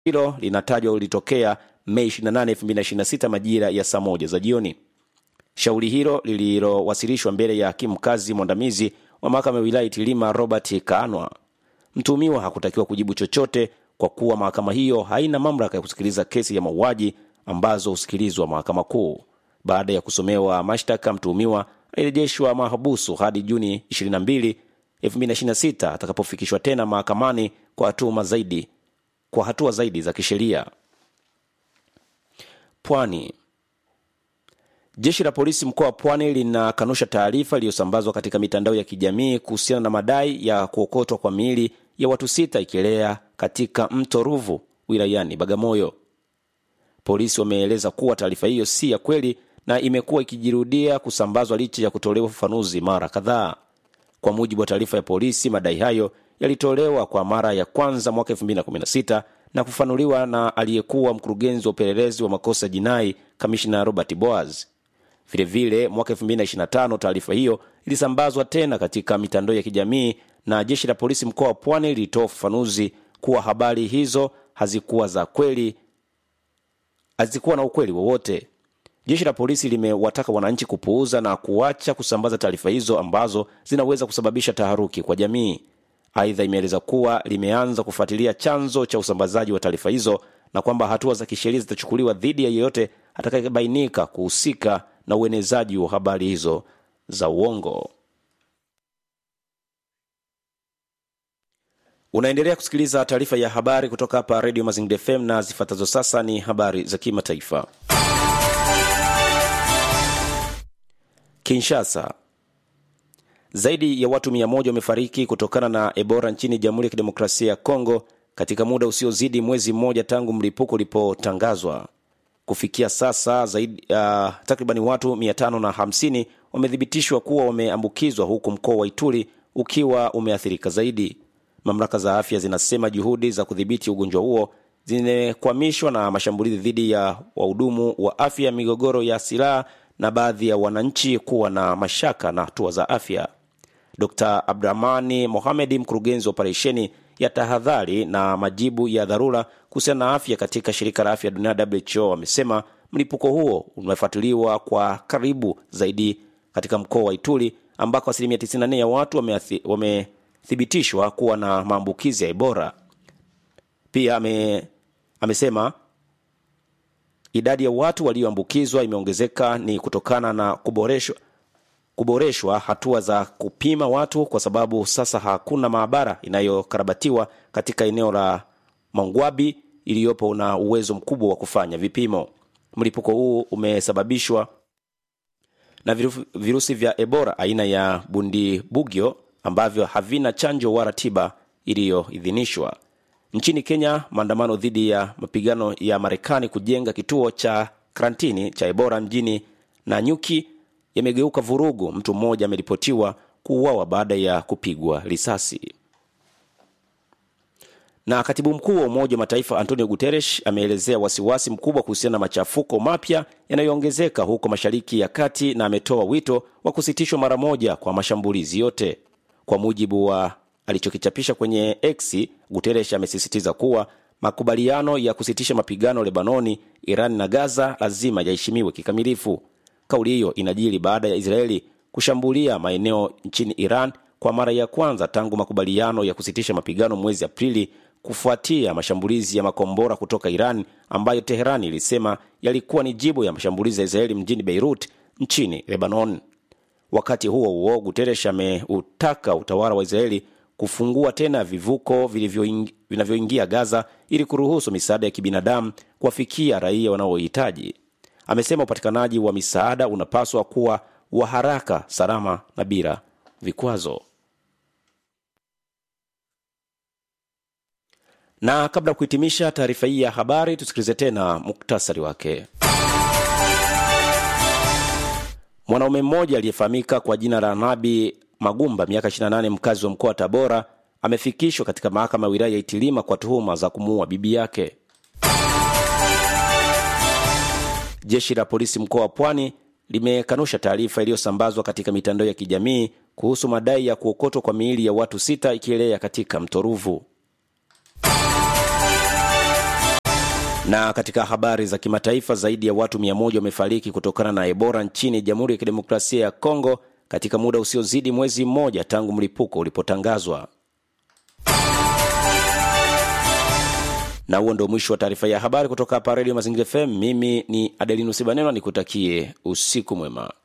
hilo linatajwa lilitokea Mei 28, 2026 majira ya saa moja za jioni. Shauri hilo lililowasilishwa mbele ya hakimu mkazi mwandamizi wa mahakama ya wilaya Itilima Robert Kaanwa, mtuhumiwa hakutakiwa kujibu chochote kwa kuwa mahakama hiyo haina mamlaka ya kusikiliza kesi ya mauaji ambazo husikilizwa mahakama kuu. Baada ya kusomewa mashtaka, mtuhumiwa alirejeshwa mahabusu hadi Juni 22, 2026 atakapofikishwa tena mahakamani kwa hatua zaidi, kwa hatua zaidi za kisheria. Pwani. Jeshi la polisi mkoa wa Pwani linakanusha taarifa iliyosambazwa katika mitandao ya kijamii kuhusiana na madai ya kuokotwa kwa miili ya watu sita ikielea katika mto Ruvu wilayani Bagamoyo. Polisi wameeleza kuwa taarifa hiyo si ya kweli na imekuwa ikijirudia kusambazwa licha ya kutolewa ufafanuzi mara kadhaa. Kwa mujibu wa taarifa ya polisi, madai hayo yalitolewa kwa mara ya kwanza mwaka 2016 na kufanuliwa na aliyekuwa mkurugenzi wa upelelezi wa makosa jinai kamishna Robert Boaz. Vilevile mwaka 2025 taarifa hiyo ilisambazwa tena katika mitandao ya kijamii na jeshi la polisi mkoa wa Pwani lilitoa ufafanuzi kuwa habari hizo hazikuwa za kweli, hazikuwa na ukweli wowote. Jeshi la polisi limewataka wananchi kupuuza na kuacha kusambaza taarifa hizo ambazo zinaweza kusababisha taharuki kwa jamii. Aidha, imeeleza kuwa limeanza kufuatilia chanzo cha usambazaji wa taarifa hizo na kwamba hatua za kisheria zitachukuliwa dhidi ya yeyote atakayebainika kuhusika na uenezaji wa habari hizo za uongo. Unaendelea kusikiliza taarifa ya habari kutoka hapa Radio Mazingira FM na zifuatazo sasa ni habari za kimataifa. Kinshasa. Zaidi ya watu mia moja wamefariki kutokana na Ebola nchini Jamhuri ya Kidemokrasia ya Kongo katika muda usiozidi mwezi mmoja tangu mlipuko ulipotangazwa. Kufikia sasa zaidi uh, takribani watu 550 wamethibitishwa kuwa wameambukizwa huku mkoa wa Ituri ukiwa umeathirika zaidi. Mamlaka za afya zinasema juhudi za kudhibiti ugonjwa huo zimekwamishwa na mashambulizi dhidi ya wahudumu wa afya, migogoro ya silaha na baadhi ya wananchi kuwa na mashaka na hatua za afya. Dr Abdurahmani Mohamedi, mkurugenzi wa operesheni ya tahadhari na majibu ya dharura kuhusiana na afya katika shirika la afya duniani WHO, amesema mlipuko huo umefuatiliwa kwa karibu zaidi katika mkoa wa Ituri ambako asilimia 94 ya watu wamethibitishwa wame kuwa na maambukizi ya Ebola. Pia ame, amesema idadi ya watu walioambukizwa imeongezeka ni kutokana na kuboreshwa kuboreshwa hatua za kupima watu kwa sababu sasa hakuna maabara inayokarabatiwa katika eneo la Mangwabi iliyopo na uwezo mkubwa wa kufanya vipimo. Mlipuko huu umesababishwa na virusi vya Ebola aina ya Bundibugyo ambavyo havina chanjo wala tiba iliyoidhinishwa. Nchini Kenya, maandamano dhidi ya mapigano ya Marekani kujenga kituo cha karantini cha Ebola mjini Nanyuki yamegeuka vurugu. Mtu mmoja ameripotiwa kuuawa baada ya kupigwa risasi. Na katibu mkuu wa Umoja wa Mataifa Antonio Guterres ameelezea wasiwasi mkubwa kuhusiana na machafuko mapya yanayoongezeka huko Mashariki ya Kati na ametoa wito wa kusitishwa mara moja kwa mashambulizi yote. Kwa mujibu wa alichokichapisha kwenye X, Guterres amesisitiza kuwa makubaliano ya kusitisha mapigano Lebanoni, Iran na Gaza lazima yaheshimiwe kikamilifu. Kauli hiyo inajiri baada ya Israeli kushambulia maeneo nchini Iran kwa mara ya kwanza tangu makubaliano ya kusitisha mapigano mwezi Aprili, kufuatia mashambulizi ya makombora kutoka Iran ambayo Teherani ilisema yalikuwa ni jibu ya mashambulizi ya Israeli mjini Beirut nchini Lebanon. Wakati huo huo, Guterres ameutaka utawala wa Israeli kufungua tena vivuko vinavyoingia Gaza ili kuruhusu misaada ya kibinadamu kuwafikia raia wanaohitaji. Amesema upatikanaji wa misaada unapaswa kuwa wa haraka, salama na bila vikwazo. Na kabla ya kuhitimisha taarifa hii ya habari, tusikilize tena muktasari wake. Mwanaume mmoja aliyefahamika kwa jina la Nabi Magumba, miaka 28, mkazi wa mkoa wa Tabora, amefikishwa katika mahakama ya wilaya ya Itilima kwa tuhuma za kumuua bibi yake. Jeshi la polisi mkoa wa Pwani limekanusha taarifa iliyosambazwa katika mitandao ya kijamii kuhusu madai ya kuokotwa kwa miili ya watu sita ikielea katika mto Ruvu. Na katika habari za kimataifa, zaidi ya watu 100 wamefariki kutokana na Ebola nchini Jamhuri ya Kidemokrasia ya Kongo katika muda usiozidi mwezi mmoja tangu mlipuko ulipotangazwa. Na huo ndio mwisho wa taarifa ya habari kutoka hapa Redio Mazingira FM. Mimi ni Adelino Sibanenwa, nikutakie usiku mwema.